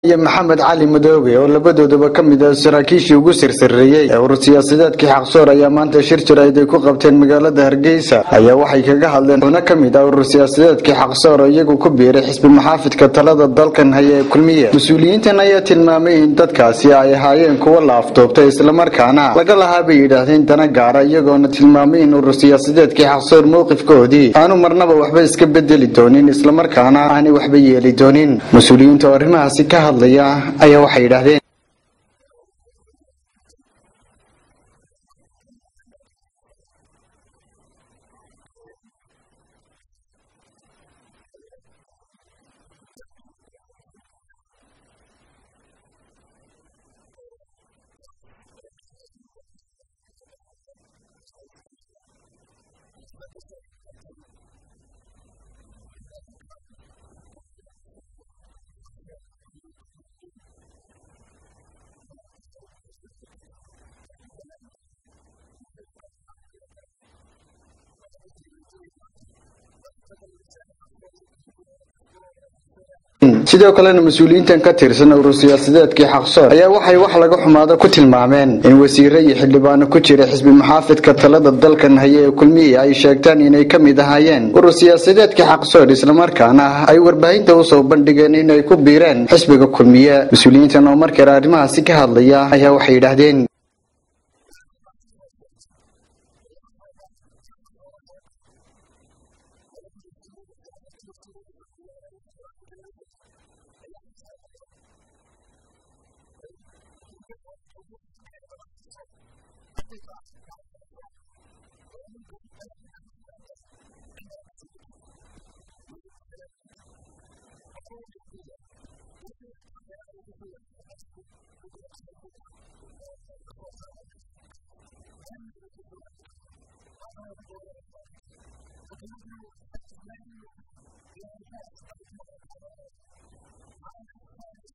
iyo maxamed cali madoobe oo labadoodaba ka mid ah saraakiishii ugu sirsareeyey ee urur siyaasadeedkii xaqsoor ayaa maanta shir jirayd ay ku qabteen magaalada hargeysa ayaa waxay kaga hadleen xubno ka mid ah urur siyaasadeedkii xaqsoor oo iyagu ku biiray xisbi maxaafidka talada dalkan haya ee kulmiye mas-uuliyiintan ayaa tilmaamay in dadkaasi ay ahaayeen kuwo la aftoobtay islamarkaana laga lahaa bay yidhaahdeen dana gaara iyagoona tilmaamay in urur siyaasadeedkii xaqsoor mowqifkoodii aanu marnaba waxba iska bedeli doonin islamarkaana aanay waxba yeeli doonin mas-uuliyiinta oo arrimahaasi ka hadlaya ayaa waxay yidhaahdeen sidoo kalena mas-uuliyiintan ka tirsan urur siyaasadeedkii xaqsoor ayaa waxay wax laga xumaado ku tilmaameen in wasiire iyo xildhibaano ku jira xisbi maxaafidka talada dalkan haya ee kulmiye ay sheegtaan inay ka mid ahaayeen urur siyaasadeedkii xaqsoor islamarkaana ay warbaahinta usoo bandhigeen inay ku biireen xisbiga kulmiye mas-uuliyiintan oo markale arrimahaasi ka hadlaya ayaa waxay yidhaahdeen